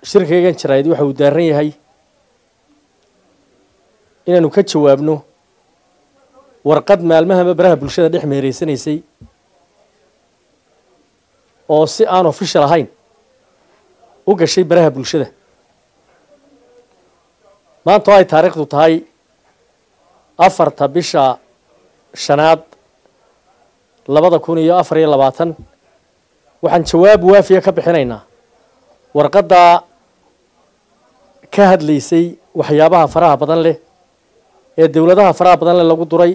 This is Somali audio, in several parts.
shirkaygan jaraa'id waxa uu daaran yahay inaanu ka jawaabno warqad maalmahaba baraha bulshada dhex meereysanaysay oo si aan official ahayn u gashay baraha bulshada maanta oo ay taariikhdu tahay afarta bisha shanaad labada kun iyo afar iyo labaatan waxaan jawaab waafiya ka bixinaynaa warqaddaa ka hadlaysay waxyaabaha faraha badan leh ee dowladaha faraha badan leh lagu duray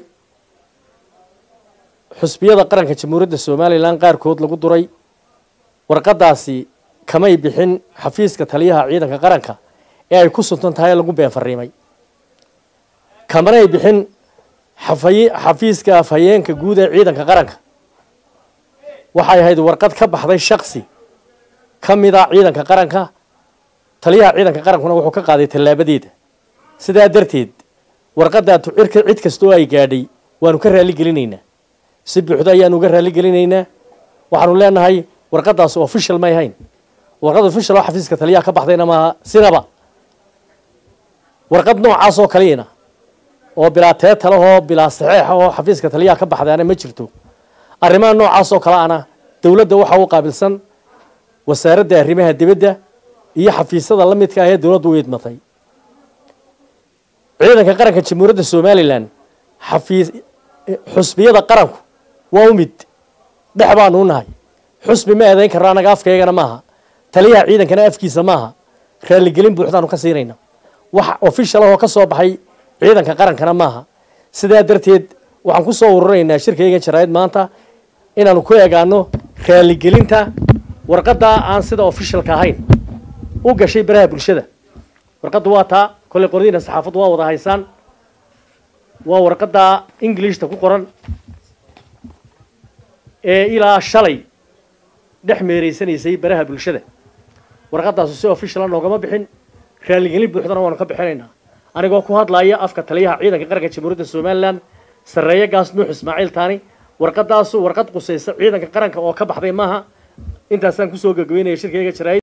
xusbiyada qaranka jamhuuriyadda somalilan qaarkood lagu duray warqaddaasi kamay bixin xafiiska taliyaha ciidanka qaranka ee ay ku suntan tahay ee lagu been fariimay kamanay bixin xafay xafiiska afhayeenka guud ee ciidanka qaranka waxay ahayd warqad ka baxday shaksi ka mida ciidanka qaranka taliyaha ciidanka qarankuna wuxuu ka qaaday tallaabadeeda sidaa darteed warqaddaa tucirka cid kasta oo ay gaadhay waanu ka raali gelinaynaa si buuxdo ayaanu uga raali gelinaynaa waxaanu leenahay warqaddaas official may ahayn warqad official oo xafiiska taliyaha ka baxdayna maaha sinaba warqad noocaas oo kaliyana oo bilaa teetalahoo bilaa saxeexa oo xafiiska taliyaha ka baxdaana ma jirto arrimaha noocaas oo kale ana dowladda waxa u qaabilsan wasaaradda arrimaha dibadda iyo xafiisyada la midka ah ee dowladdu u idmatay ciidanka qaranka jamhuuriyadda somalilan xafiis xusbiyada qaranku waa u mid dhex baanu u nahay xusbi ma eedayn karno annaga afkaygana maaha taliyaha ciidankana afkiisa maaha raaligelin buuxdaanu ka siinayna wax official ah oo ka soo baxay ciidanka qarankana maaha sidaa darteed waxaan ku soo ururinaynaa shirkaygan jaraa'id maanta inaanu ku eegaano raaligelinta warqaddaa aan sida officialka ahayn u gashay baraha bulshada warqaddu waa taa kolley qordiina saxaafaddu waa wada haysaan waa warqaddaa ingilishta ku qoran ee ilaa shalay dhex meereysanaysay baraha bulshada warqaddaasu si officiala noogama bixin raaligelin buuxdana waanu ka bixinaynaa anigoo ku hadlaya afka taliyaha ciidanka qaranka jamhuuriyadda somalilan sarreeye gaas nuux ismaaciil taani warqaddaasu warqad qusaysa ciidanka qaranka oo ka baxday maaha intaasaan kusoo gagabeynaya shirkayga jaraa'id